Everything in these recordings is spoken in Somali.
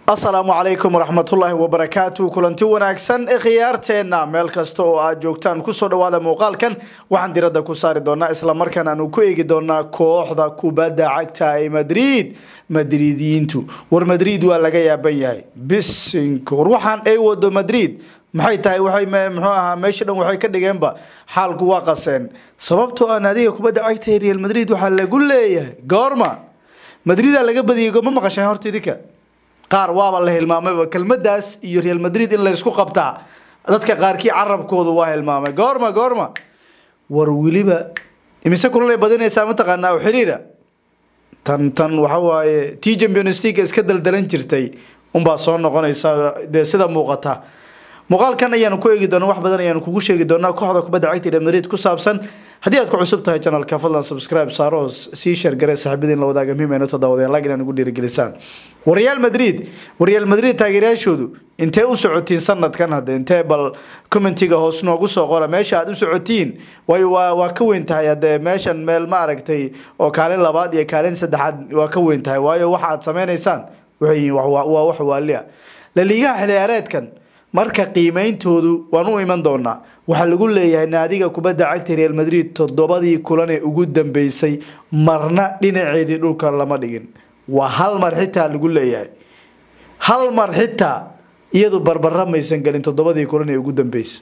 asalaamu calaykum waraxmatullaahi wabarakaatu kulanti wanaagsan ee khiyaarteenna meel kasta oo aad joogtaan kusoo dhawaada muuqaalkan waxaan diradda ku saari doonaa islamarkaan aanu ku eegi doonaa kooxda kubadda cagta ee madrid madridiyiintu war madrid waa laga yaaban yahay bisinka war waxaan ay wado madrid maxay tahay waxay muxuu ahaa meesha dhan waxay ka dhigeenba xaalku waa qaseen sababtoo aan adiga kubadda cagta ee real madrid waxaa lagu leeyahay goorma madridaa laga badiyay ma maqashaan horta idinka qaar waaba la hilmaamayba kelmadaas iyo real madrid in laysku qabtaa dadka qaarkii carabkoodu waa hilmaamay goorma goorma war weliba imise kulalay badinaysaa mataqaanaa oo xiriira tan tan waxa waaye tii champions league iska daldalan jirtay unbaa soo noqonaysa dee sida muuqata muuqaalkan ayaanu ku eegi doona wax badan ayaanu kugu sheegi doonaa kooxda kubadda cagta real madrid ku saabsan haddii aad ku cusub tahay channelka fadlan subscribe saaro oo sii sheergare saaxiibadiin la wadaaga muhiim ta daawadeen like inaan ugu dhiirigelisaan war real madrid war real madrid taageerayaashoodu intee u socotiin sanadkan hadde intee bal commentiga hoos noogu soo qora meesha aad u socotiin waayo waa waa ka weyn tahay hadde meeshan meel ma aragtay oo kaalin labaad iyo kaalin saddexaad waa ka weyn tahay waayo waxa aad sameynaysaan waxay yihiin waa wax waalia laliigaha xilciyaareedkan marka qiimeyntoodu waan u iman doonaa waxaa lagu leeyahay naadiga kubadda cagta real madrid toddobadii kulan ee ugu dambeysay marna dhinaceedii dhulka lama dhigin waa hal mar xitaa lagu leeyahay hal mar xitaa iyadu barbara maysan gelin toddobadii kulan ee ugu dambeysay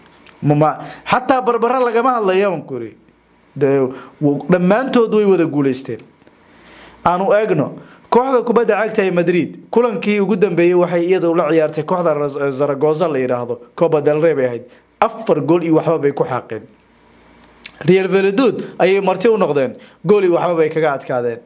xataa barbara lagama hadlaya aan kuri dhammaantood way wada guuleysteen aanu eegno kooxda kubadda cagta ee madrid kulankii ugu dambeeyey waxay iyadu la ciyaartay kooxda zaragoza la yidhaahdo coba del rey bay ahayd afar gool iyo waxba bay ku xaaqeen real veladud ayay marti u noqdeen gool iyo waxba bay kaga adkaadeen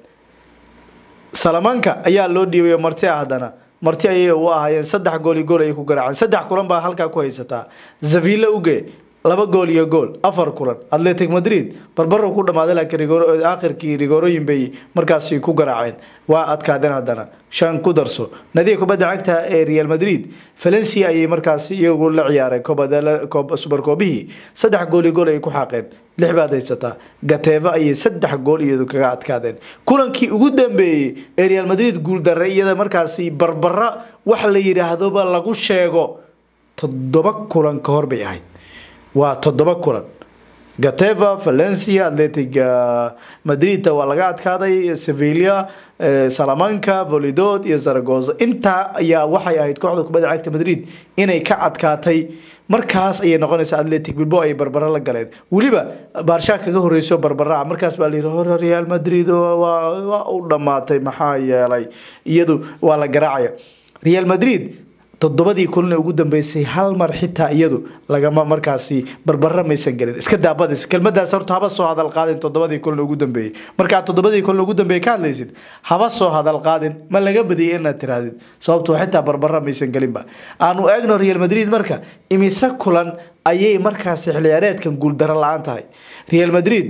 salamanka ayaa loo dhiibay marti ah haddana marti ayay u ahaayeen saddex gool iyo gool ayay ku garaaceen saddex kulan baa halkaa ku haysataa zavilla uge laba gool iyo gool afar kulan atletic madrid barbaro ku dhamaaday laakiin aakhirkii rigoorooyin bay markaasi ku garaaceen waa adkaadeen haddana shan ku darso nadiga kubadda cagta ee real madrid valencia ayay markaasi iyagu la ciyaareen subarkoobihii saddex gool iyo gool ayay ku xaaqeen lix baad haysataa gateva ayay saddex gool iyadu kaga adkaadeen kulankii ugu dambeeyey ee real madrid guuldarre iyada markaasi barbara wax la yidhaahdoba lagu sheego toddoba kulan ka hor bay ahayd waa toddoba kulan gateva valencia atletic madrid waa laga adkaaday sevilla salamanca volidod iyo zaragoza intaa ayaa waxay ahayd kooxda kubadda cagta madrid inay ka adkaatay markaas ayay noqonaysaa atletic bilbo ay barbaro la galeen weliba baarshaa kaga horeyso barbara markaas baa layihi hore real madrid waa u dhammaatay maxaa yeelay iyadu waa la garaacaya real madrid toddobadii kulan ee ugu dambeysay hal mar xitaa iyadu lagama markaasi barbara maysan gelin iska daabadis kelmadaas horta haba soo hadal qaadin toddobadii kulan ugu dambeeyey markaad toddobadii kulan ugu dambeeyey ka hadlaysid haba soo hadal qaadin ma laga badiyay inaad tirahdid sababtoo xitaa barbara maysan gelinba aanu eegno real madrid marka imise kulan ayay markaasi xilciyaareedkan guuldaro la-aan tahay real madrid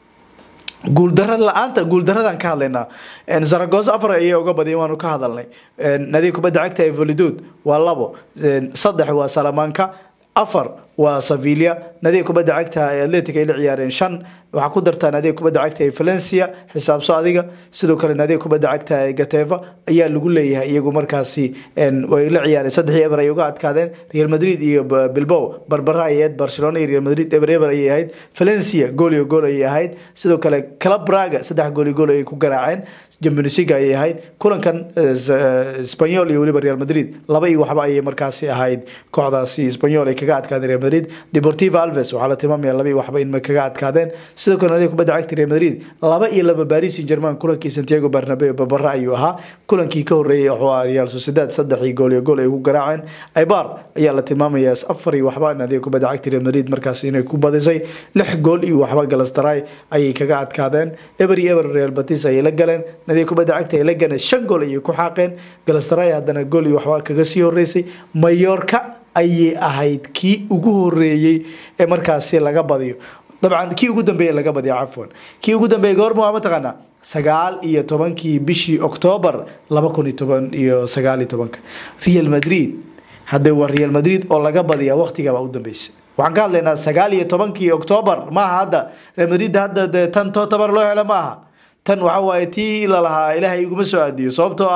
guuldarada la-aanta guuldaradan ka hadlaynaa zaragoza afar ayay uga badiyeen waanu ka hadalnay nadiga kubadda cagta ee volidod waa labo saddex waa salamanka afar waa sevilla nadiga kubadda cagta ee atletic ay la ciyaareen shan waxaa ku dartaa nadiga kubadda cagta ee valencia xisaabso adiga sidoo kale nadiga kubadda cagta ee gateva ayaa lagu leeyahay iyagu markaasi way la ciyaareen saddexii eber ay uga adkaadeen real madrid iyo bilbow barbara ayay ahayd barcelona iyo real madrid eber eber ayay ahayd valencia gool iyo gool ayay ahayd sidoo kale club braga saddex gool iyo gool ayay ku garaaceen jamionsiga ayay ahayd kulankan spanyol iyo weliba real madrid laba iyo waxba ayay markaasi ahayd kooxdaasi spanyol ay kaga adkaadeen real madrid deportivo alves waxaa la tilmaamaya laba iyo waxba in kaga adkaadeen sidoo kale nadiga kubadda cagta real madrid laba iyo laba paris saint germain kulankii santiago bernabeu babara ayuu ahaa kulankii ka horeeyey wuxuu ahaa real sociedad saddex iyo gool iyo gool ay ku garaaceen ibar ayaa la tilmaamaya afar iyo waxba nadiga kubadda cagta real madrid markaas inay ku badisay lix gool iyo waxba galastray ayay kaga adkaadeen eber iyo eber real batis ayay la galeen nadiga kubadda cagta ay la galeen shan gool ayay ku xaaqeen galastray haddana gool iyo waxba kaga sii horeysay mayorka ayay ahayd kii ugu horeeyey ee markaasi laga badiyo dabcan kii ugu dambeeye laga badiyo cafwan kii ugu dambeeye goorma waa mataqaanaa sagaal iyo tobankii bishii octoobar laba kun iyo toban iyo sagaal iyo tobanka real madrid haddee waa real madrid oo laga badiyaa waqtigabaa u dambeysay waxaan ka hadlaynaa sagaal iyo tobankii octoobar maaha hadda real madrid hadda dee tan totabar loo helo maaha tan waxa waaye tii lalahaa ilaahay iguma soo aadiyo sababtoo ah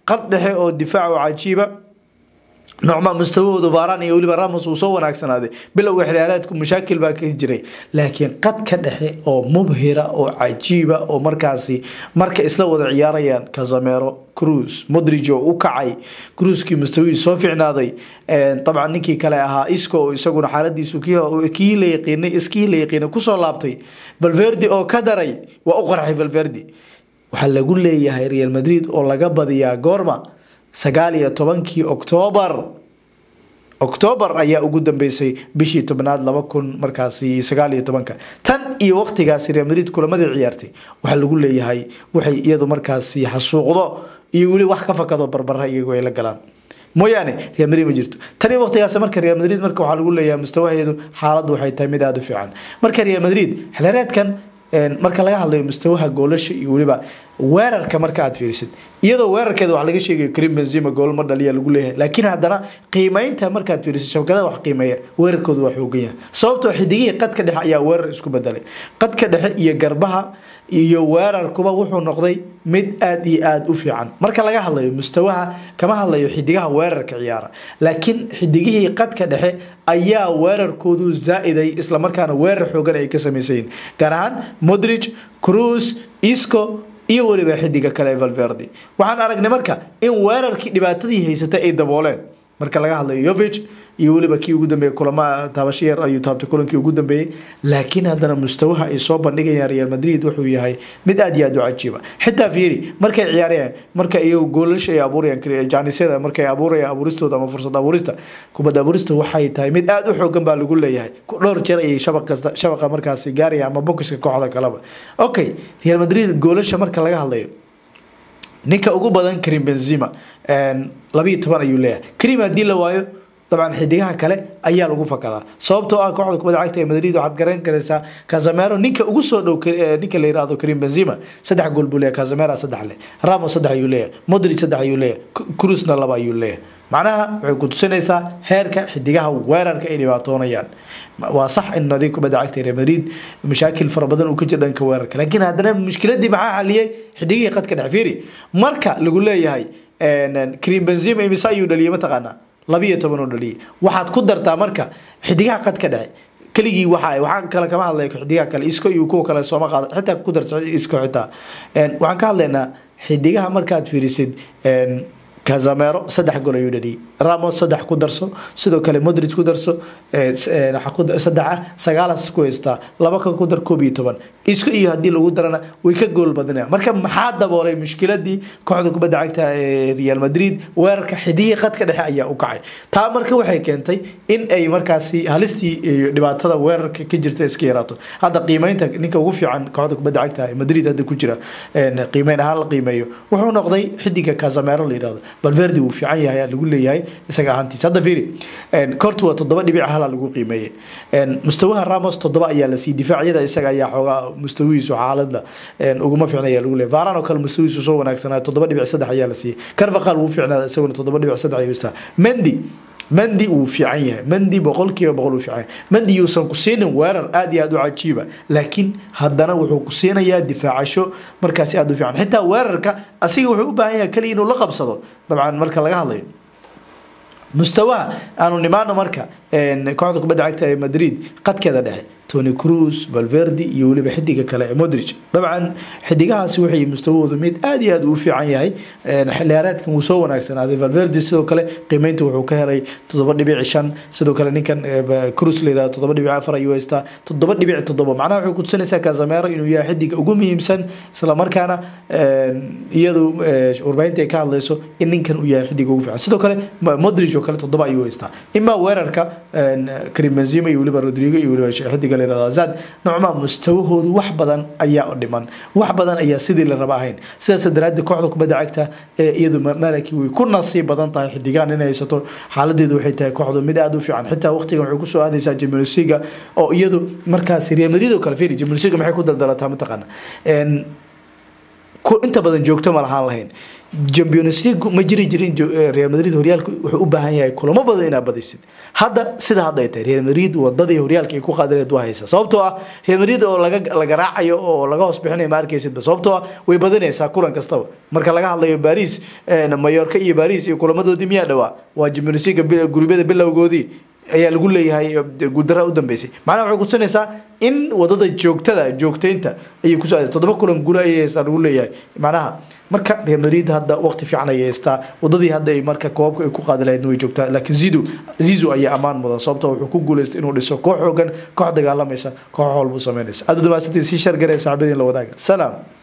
qad dhexe oo difaac oo cajiiba nocma mustawahooda varan iyo weliba ramos uu soo wanaagsanaaday bilowga xilyaaleedku mashaakil baa ka jiray laakiin qadka dhexe oo mubhira oo cajiiba oo markaasi marka isla wada ciyaarayaan casamero cruz modrig oo u kacay cruiskii mustawihii soo ficnaaday dabcan ninkii kale ahaa isco oo isaguna xaaladiisu kii la yaqiinay iskii la yaqiinay kusoo laabtay valverde oo ka daray waa u qarxay valverde waxaa lagu leeyahay real madrid oo laga badiyaa goorma sagaal iyo tobankii oktoobar oktoobar ayaa ugu dambeysay bishii tobnaad laba kun markaasi sagaal iyo tobanka tan iyo waqtigaasi real madrid kulamadii ciyaartay waxaa lagu leeyahay waxay iyadu markaasi xasuuqdo iyo weli wax ka fakado barbara iyagu ay la galaan mooyaane real madrid ma jirto tan iyo waqtigaas marka real madrid marka waxaa lagu leeyahay mustawaheedu xaaladdu waxay tahay mid aada u fiican marka real madrid xilhereedkan marka laga hadlayo mustawaha goolasha iyo weliba weerarka marka aad fiirisid iyadoo weerarkeeda wax laga sheegayo karim benzema gool ma dhaliya lagu leeyahay laakiin haddana qiimeynta markaad fiirisid shabakadaha wax qiimeeya weerarkoodu waa xoogan yahay sababtoo xidigihii qadka dhexe ayaa weerar isku bedelay qadka dhexe iyo garbaha iyo weerarkuba wuxuu noqday mid aada iyo aada u fiican marka laga hadlayo mustawaha kama hadlayo xidigaha weerarka ciyaara laakiin xidigihii qadka dhexe ayaa weerarkoodu zaa-iday islamarkaana weerar xoogan ay ka samaysayiin gaar ahaan modrig cruz isco iyo weliba xidiga kale ee valverde waxaan aragnay marka in weerarkii dhibaatadii haysatay ay dabooleen marka laga hadlayo yovich iyo weliba kii ugu dambeeyey kulama taabasho yar ayuu taabtay kulankii ugu dambeeyey laakiin haddana mustawaha ay soo bandhigayaan real madrid wuxuu yahay mid aada iyo aada u cajiiba xitaa fiiri markay ciyaarayaan marka iyagu goolasha ay abuurayaan jaanisyada markay abuurayaan abuuristooda ama fursad abuurista kubadda abuurista waxay tahay mid aada u xoogan baa lagu leeyahay dhowr jeer ayay shabaq kasta shabaqa markaasi gaaraya ama bokiska kooxda kaleba okay real madrid goolasha marka laga hadlayo ninka ugu badan karim benzema labiiyo toban ayuu leeyahay karim haddii la waayo dabcan xidigaha kale ayaa lagu fakadaa sababtoo ah kooxda kubadda cagta ee madrid waxaad garan karaysaa casamero ninka ugu soo dhow ninka la yirahdo karim benzema saddex gool buu leeyahay casamero saddex leh ramos saddex ayuu leeyahay modric saddex ayuu leeyahay cruzna laba ayuu leeyahay macnaha waxay ku tusinaysaa heerka xidigaha weerarka ay dhibaatoonayaan waa sax in nadiig kubadda cagta real madrid mashaakil fara badan uu ka jiro dhanka weerarka laakiin haddana mushkiladii maxaa xaliyay xidigihii qadka dhex fiiri marka lagu leeyahay karim benzema imise ayuu dhaliyay mataqaanaa labiiyo toban oo dhaliyay waxaad ku dartaa marka xidigaha qadka dhexe keligii waxa waxaa kale kama hadlaya xidigaha kale isko iyo kuwa kale sooma qaado xitaa ku darta isko xitaa waxaan ka hadlaynaa xidigaha markaad fiirisid casamero saddex gol ayuu dhaliyay ramos saddex ku darso sidoo kale modric ku darso saddexa sagaalas ku haystaa laba ka ku dar koob iyo toban isku iyo haddii lagu darana way ka gool badinaya marka maxaa daboolay mushkiladii kooxda kubadda cagta ee real madrid weerarka xidihii qadka dhexe ayaa u kacay taa marka waxay keentay in ay markaasi halistii iyo dhibaatada weerarka ka jirta iska yaraato hadda qiimeynta ninka ugu fiican kooxda kubadda cagta ee madrid hadda ku jira qiimeyn ahaan la qiimeeyo wuxuu noqday xidiga casamero la yirahdo valverde wuu fiican yahay aa lagu leeyahay isaga ahaantiisa hadda fiiri kortu waa toddoba dhibic hala lagu qiimeeyey mustawaha ramos toddoba ayaa la siiyey difaacyada isaga ayaa xoogaa mustawihiisu xaaladda uguma fiicna ayaa lagu leeyahay varan oo kale mustawihiisu soo wanaagsanaa toddoba dhibic saddex ayaa la siiyey carvaqal wuu fiicnaa isaguna toddoba dhibic saddex ayuu istaa mendi mendi wuu fiican yahay mendi boqolkiiba boqol wuu fiican yahay mendi yuusan ku siinin weerar aada iyo aada u cajiiba laakiin haddana wuxuu ku siinayaa difaacasho markaasi aada u fiican xitaa weerarka asiga wuxuu u baahan yahay kaliya inuu la qabsado dabcan marka laga hadlayo mustawaha aanu nimaano marka kooxda kubadda cagta ee madrid qadkeeda dhexe tony cruz valverde iyo weliba xidiga kale ee modric dabcan xidigahaasi waxay mustawahoodu mid aada iyo aada u fiican yahay xiliyaareedkan wuu soo wanaagsanaaday valverde sidoo kale qiimeynta wuxuu ka helay toddoba dhibic shan sidoo kale ninkan cruz la yirahdo toddoba dhibic afar ayuu haystaa toddoba dhibic toddoba macnaha waxay kutusinaysaa casamero inuu yahay xidiga ugu muhiimsan islamarkaana iyadu warbaahinta ay ka hadlayso in ninkan uu yahay xidiga ugu fiican sidoo kale modric oo kale toddoba ayuu haystaa imaa weerarka karim benzema iyo weliba rodrigo iyo weliba xidiga zad nocmaa mustawahoodu wax badan ayaa dhiman wax badan ayaa sidii la raba ahayn sidaas daraaddeed kooxda kubadda cagta ee iyadu malaki way ku nasiib badan tahay xidigaan inay haysato xaaladeedu waxay tahay kooxdu mid aada u fiican xitaa waqtigan waxay kusoo aadaysaa jamilsiga oo iyadu markaas real madrid oo kale fiiri jamilsiga maxay ku daldalataa mataqaana inta badan joogto ma lahaan lahayn champions league ma jiri jirin real madrid horyaalku wuxuu u baahan yahay kulamo badan inaad badisid hadda sida hadda ay tahay real madrid wadadii horyaalka ay ku qaadileed waa haysa sababtoo ah real madrid oo laga laga raacayo oo laga hoos bixinayo ma arkaysidba sababtoo ah way badanaysaa kulan kastaba marka laga hadlayo baris mayorka iyo baris iyo kulamadoodii miyaa dhawaa waa champions league gurubyada bilowgoodii ayaa lagu leeyahay guuldara u dambeysay macnaha waxay kutusinaysaa in wadada joogtada joogtaynta ayay kusoo aadaysa toddoba kulan guula ayay haystaa lagu leeyahay macnaha marka real madrid hadda waqti fiican ayay haystaa wadadii hadda ay marka koobabka ay ku qaadi lahaydna way joogtaa laakiin zido zizo ayaa ammaan mudan sababtoo wuxuu ku guuleystay inuu dhiso koox xoogan koox dagaalamaysa koox walbuu sameynaysa aad u dhamaasantii sii shargaree saaxiibadiin la wadaaga salaam